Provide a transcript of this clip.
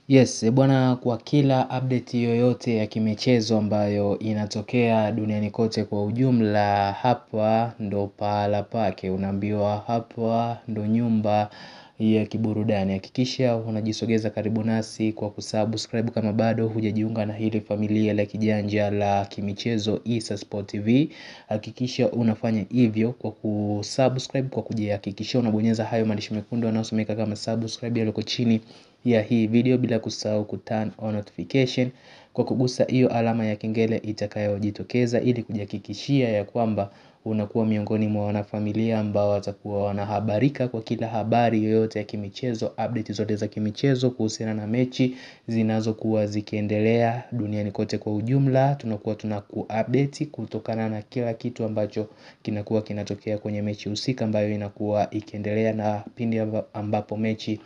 Yes, bwana kwa kila update yoyote ya kimichezo ambayo inatokea duniani kote kwa ujumla hapa ndo pahala pake unaambiwa hapa ndo nyumba ya kiburudani hakikisha unajisogeza karibu nasi kwa kusubscribe kama bado hujajiunga na hili familia la kijanja la kimichezo Issa Sport TV hakikisha unafanya hivyo kwa kusubscribe kwa kujihakikishia unabonyeza hayo maandishi mekundu yanayosomeka kama subscribe yaliyoko chini ya hii video bila kusahau kuturn on notification kwa kugusa hiyo alama ya kengele itakayojitokeza ili kujihakikishia ya kwamba unakuwa miongoni mwa wanafamilia ambao watakuwa wanahabarika kwa kila habari yoyote ya kimichezo update zote za kimichezo kuhusiana na mechi zinazokuwa zikiendelea duniani kote kwa ujumla tunakuwa tunakuupdate kutokana na kila kitu ambacho kinakuwa kinatokea kwenye mechi husika ambayo inakuwa ikiendelea na pindi ambapo mechi